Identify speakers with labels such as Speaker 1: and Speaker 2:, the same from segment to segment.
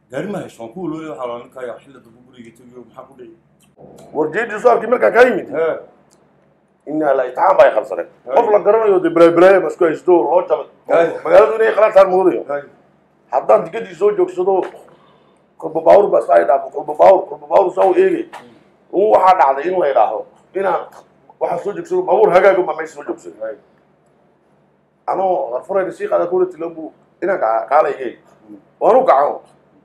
Speaker 1: gaari ma hayso waan ku walooya waxaa la ninkaya xilli dambe guriga tegiyo maxaa ku dhici
Speaker 2: warjeedii saalkii markaa kaa yimid
Speaker 1: hee
Speaker 2: inaa la itixaan baa ay qabsadeen qof la garanayo dee balaabalaaya basku haysto loo jabay
Speaker 1: Hay.
Speaker 2: magaaladu inay qalantaan moodayo
Speaker 1: hay
Speaker 2: haddaan tikadii soo joogsado kolba baawur baa saa idhaafo kolba baawur kolba baawur saa u eegay un waxaa dhacday in la idhaaho inaan waxaa soo joogsado baabuur hagaaga ma meesha soo joogsado
Speaker 1: hay
Speaker 2: anoo arfurayna sii qaada kula tilabu inaan kaa- kaalaygay waanu kaco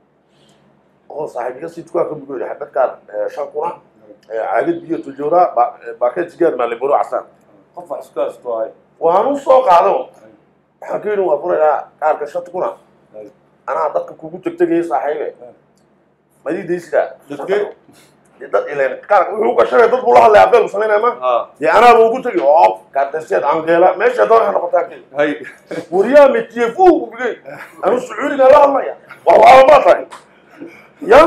Speaker 2: oo saaxiibiga si tukaa ka bugoyri xabadkaan shan kuna caagad biyo tujoora baakeed sigaar maaliburo casaan
Speaker 1: qof wax isku haysto hay
Speaker 2: waanu soo qaado waxaan ka yidhi waa furaynaa kaarka shanta kuna
Speaker 1: hay
Speaker 2: anaa dadka kugu tegtegaya saaxiibe madii daysidaa
Speaker 1: Dadkee?
Speaker 2: dee dad ileen kaarka wuxuu gashanaya dad buu la hadlay abeel samaynaya ma
Speaker 1: ha
Speaker 2: dee anaaba ugu tegi oo kaartayseed angeela meesha doon waxay noqotaa kii
Speaker 1: hay
Speaker 2: wariyaha metiyefu ubigay anu sacuudigaan la hadlaya war waaba maa tahay ya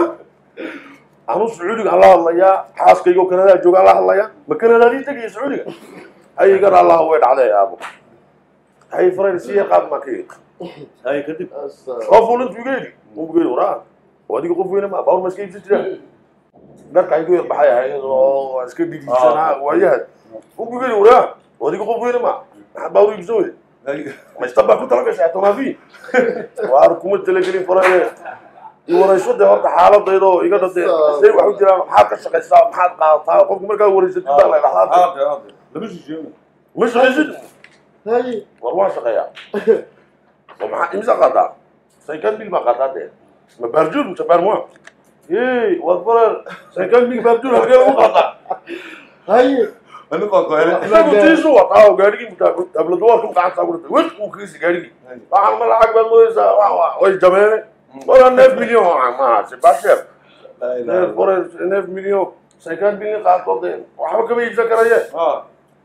Speaker 2: anu sacuudigaan la hadlayaa xaaskaygo kanadaa joogaan la hadlaya ma kanadaadii tegaya sacuudiga hayigan allah way dhacday aabo hay farayn sii qaad maa ka yidhi
Speaker 1: hay kadib
Speaker 2: soo fuulintu iga yidhi ubigay waraa oo adiga qof weyne ma baawr ma iska iibsan jiraan dharka igu yar baxay ahayd oo waan iska dhigisanaa waayaha ubigay waraa oo adiga qof weyne ma maxaa baawr iibsan weyde
Speaker 1: hay
Speaker 2: maista baa ku tala gashay tomaafi waar kuma talagelin faraye i warayso dee horta xaaladaydo iga dhade say wax u jiraan maxaad ka shaqaysaa maxaad qaadataa qofku markaa waraysatid baa la dhahdaa
Speaker 1: hade hade lama shisheeyo
Speaker 2: ma shaqaysid
Speaker 3: hay
Speaker 2: war waan shaqeeyaa oo maxaa imisa qaadaa cinquante mil baa qaadaa dee ma baarjuur mise baarmoa hey war farar cinquante mil baarjuur halkee lagu qaadaa
Speaker 3: hay
Speaker 1: aniga waa koele
Speaker 2: isagu tiisu wataa oo gaadhigii tabladuwaarku gacanta ugu dhintay wes uu kiisi gaadhigii waxaan ma lacag baad moodaysaa wa- wa- way jabeene wala neef milyan maaha sebasher neef fore neef milyan cinquante milyan qaadkood dee waxba kama iibsan karaye
Speaker 1: ha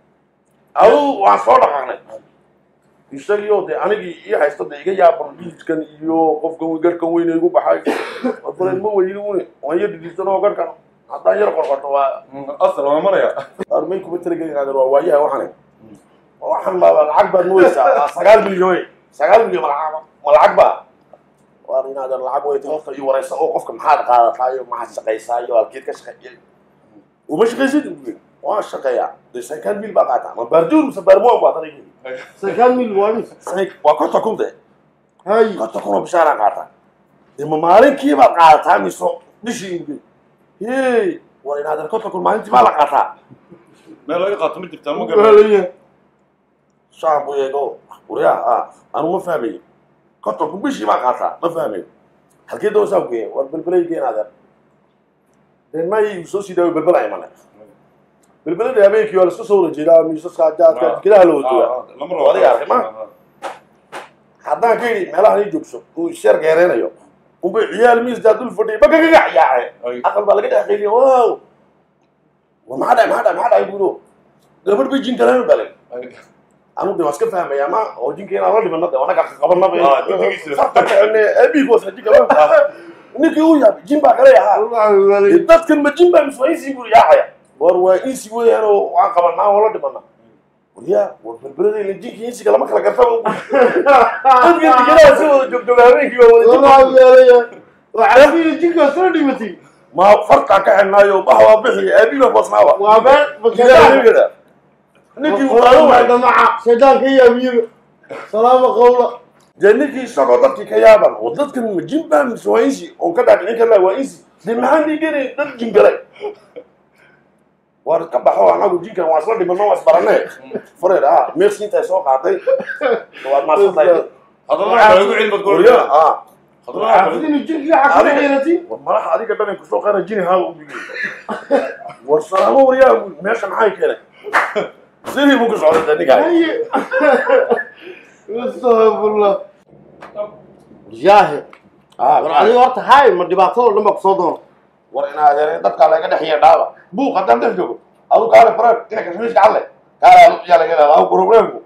Speaker 2: adu waan soo dhaqaaqnay isagio dee anigii ii haysta dee iga yaaban dhiidkan iyo qofkan garhkan weyne igu baxay faren ma weyni une waan yar dhidhiisan oo garhkan haddaan yar qorqorto waa
Speaker 1: asal waa maraya
Speaker 2: armay kuma talagelin adeer waa waayaha waxane waxan baa lacag baad moodaysaa waa sagaal milyan wey sagaal milyan ma lacag ma lacag baa waar in adeer lacag weyta horta iyo waraysa oo qofka maxaad qaadataa iyo maxaad shaqaysaa iyo halkeed ka shaqeeyay uma shaqaysid buge waan shaqeeyaa dee cinquante mil baa qaataa ma baarjuur mise baarmoan baa tan igi
Speaker 3: sakaan mil waa mis
Speaker 2: waa konta kun de
Speaker 3: hay
Speaker 2: konta kun oo bishaaraan qaataa dee ma maalinkii baad qaadataa mise bishii buge hey war in adeer konta kun maalintii baa la qaataa
Speaker 1: meel laga qaato ma jirtaa ma garan
Speaker 3: waalaya
Speaker 2: shacab buu eego waryaa ah anu ma fahmayo kontonku bishii baa qaataa ma fahmayo halkee doosaa ku geeya war belbelay geen adeer dee may soo sii daawo belbela imane belbelada habeenkii waa laska soo wada jeedaa miisaska jaadka jikadaha la wada joogaa
Speaker 1: lama
Speaker 2: Waa adiga arkay, ma? haddaan ka yidhi meelahan ii joogso uu isheer geereynayo unbay ciyaal miis daadul fadhiyay bagagaga ciyaaceen
Speaker 1: Ay.
Speaker 2: aqal baa laga dhex qeyliya wow war maxaa dhahay maxaa dhahay maxaa dhahay buudo gabadh bay jin galeen balay anu de waan iska fahmaya ma oo jinka inaan la dhimano de anaga
Speaker 1: Ah,
Speaker 2: qabanaba
Speaker 1: jinkigiisa.
Speaker 2: abigoos jika ninkii uu yaabay jin baa kale ahaa
Speaker 3: waalaya
Speaker 2: dadkan ma jin baa mise waa insi buu yaacaya war waa insi weeyaan oo waan qabanaa oo la dhimana waryaa war berberada ila jinka insiga lama kala garta dadkan digadaha si wada joogjoog habeenkii waa wada jin
Speaker 3: waalaya waxaa fiiri jinkaa soo dhimatay
Speaker 2: ma farqaan ka xidhnaayo bah waa bixi aabiba boosnaaba
Speaker 3: waa been
Speaker 2: Ilaahay gada. ninkii uu qaadan waayo
Speaker 3: damaca shaydaan ka yaamiyo salaama qawla
Speaker 2: dee ninkii isagoo dadkii ka yaaban oo dadkan ma jin baa mise waa insi oon ka dhaadhicin karnaa waa insi dee maxaan dhiiganay dad jin galay waar ka baxo anagu jinkan waa isla dhimano waa isbaranee fureer ah meersi intay soo qaatay waad maadsantahay
Speaker 1: haddana waxaa lagu cilmi bad
Speaker 2: waryaa ah
Speaker 1: haddana waxaa lagu
Speaker 3: inuu jinkii xakuma xiratay
Speaker 2: war malaxa adiga dhanan kusoo qaana jini haa u bigi war salaamo waryaa buu meesha maxay keenay sidii buu ku socday dee ninkaa
Speaker 3: haye astafurlah jaahe war adiga horta hay ma dhibaatado dhan baa kusoo doona
Speaker 2: war in adeereen dadkaa laga dhex yeedhaaba buuq haddaan dhex joogo adu kaale fareer ina kashmiiska cadle kaale yaa laga leedaa problemku